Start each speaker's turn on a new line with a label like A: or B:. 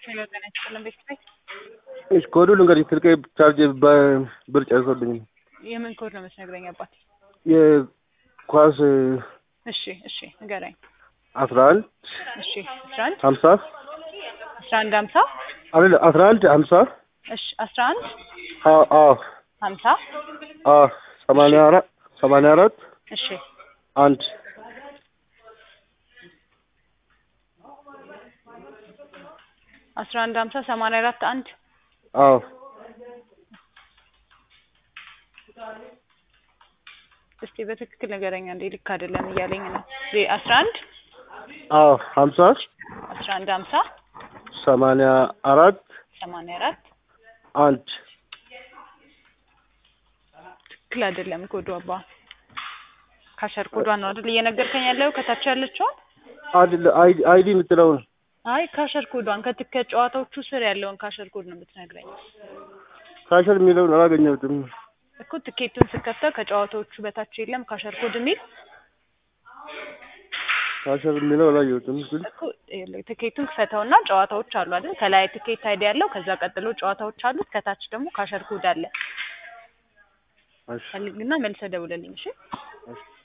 A: ሄሎ ጤና ይስጥልን ቤተሰብ
B: እሺ ኮዱ ልንገርሽ ስልኬ ቻርጅ በብር ጨርሶብኝ ነው።
A: የምን ኮድ ነው የምትነግረኝ አባት?
B: የኳስ
A: እሺ እሺ ንገረኝ።
B: አስራ አንድ
A: እሺ አስራ አንድ
B: ሀምሳ
A: አስራ አንድ ሀምሳ
B: አይደለ አስራ አንድ ሀምሳ
A: እሺ አስራ አንድ
B: አዎ አዎ
A: ሀምሳ
B: አዎ ሰማንያ አራት ሰማንያ አራት
A: እሺ
B: አንድ
A: አስራ አንድ ሀምሳ ሰማንያ አራት አንድ
B: አዎ
A: እስቲ በትክክል ንገረኝ እንዴ ልክ አይደለም እያለኝ ነው። ዜ- አስራ አንድ
B: አዎ ሀምሳ
A: አስራ አንድ ሀምሳ
B: ሰማንያ አራት
A: ሰማንያ አራት
B: አንድ
A: ትክክል አይደለም ኮዱ አባ ካሸር ኮዷን ነው አይደል እየነገርከኝ ያለው ከታች ያለችውን
B: አይደለ አይዲ አይዲ የምትለውን
A: አይ ካሸር ኮዷን ከትከ ጨዋታዎቹ ስር ያለውን ካሸር ኮድ ነው የምትነግረኝ
B: ካሸር የሚለውን አላገኘሁትም።
A: እኮ ትኬቱን ስከተል ከጨዋታዎቹ በታች የለም ካሸር ኮድ የሚል
B: ካሸር የሚለው አላየሁትም። ግን
A: እኮ ይኸውልህ ትኬቱን ክፈተውና ጨዋታዎች አሉ አይደል ከላይ ትኬት አይዲ ያለው ከዛ ቀጥሎ ጨዋታዎች አሉት ከታች ደግሞ ካሸር ኮድ አለ
B: እሺ
A: ፈልግና መልሰህ ደውለልኝ እሺ
B: እሺ